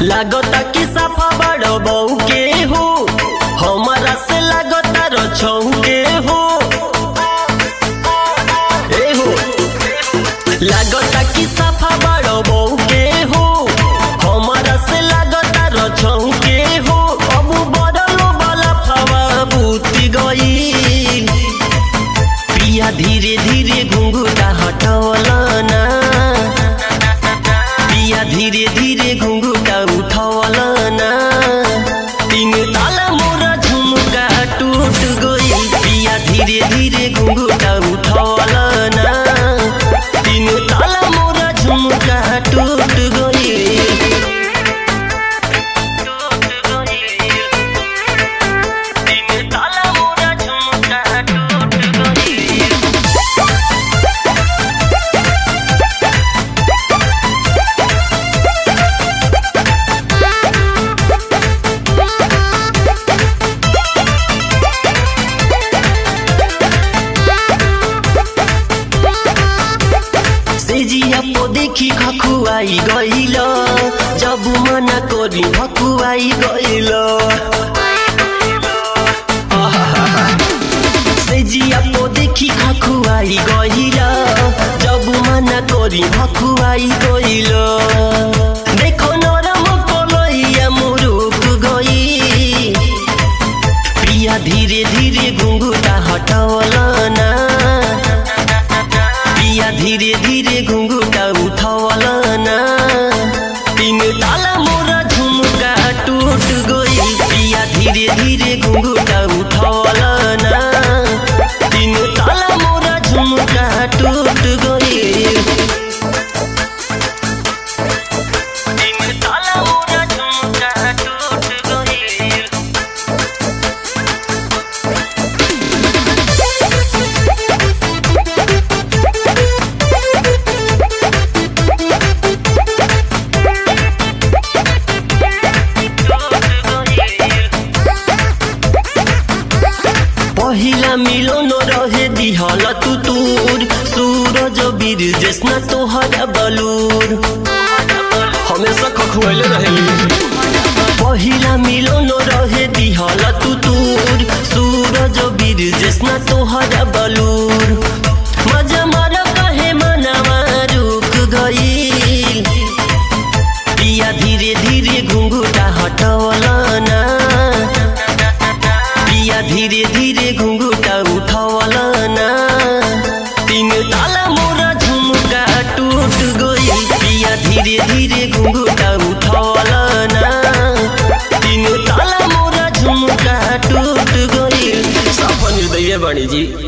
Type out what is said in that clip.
लागता कि साफा बड़ बहू के हो हमारा से लागता रछऊ के हो ए हो लागता कि साफा बड़ बहू के हो हमारा से लागता रछऊ के हो अब बड़लो वाला फवा बूती गई पिया धीरे धीरे घुंघुटा हटवलना पिया धीरे धीरे घुंघुटा उठवलना तीन ताला मोरा झुमका टूट गई पिया धीरे धीरे घुंघुटा उठवलना तीन ताला मोरा झुमका टूट गई तीन ताला मोरा झुमका टूट गई सेजिया पो देखि खखुआई गइल जब मना करी भकुआई गइल सेजिया पो देखि खखुआई गइल जब मना करी भकुआई गइल देखो नरम कलैया मुरुक गई प्रिया धीरे धीरे घुंघुटा हटवलना पिया धीरे धीरे घुंघुटा उठवलना तीन ताला मोरा झुमका टूट गई पिया धीरे धीरे घुंघुटा उठवलना तीन ताला मोरा झुमका टूट गई तीन ताला मोरा झुमका टूट गई पहिला मिलन रहे दिहल तुतुर सूरज बीर जैसना तोहरा बलूर हमेशा खखुएले रहेली पहिला मिलन रहे दिहल तुतुर सूरज बीर जैसना तोहरा बलूर मजा मार कहे मनवा रुक गई पिया धीरे धीरे घुंघुटा हटवलना पिया धीरे धीरे घुंघुटा उठवलना तीन ताला मोरा झुमका टूट गई पिया धीरे धीरे घुंघुटा उठवलना तीन ताला मोरा झुमका टूट गई सफल निर्दय बाणी जी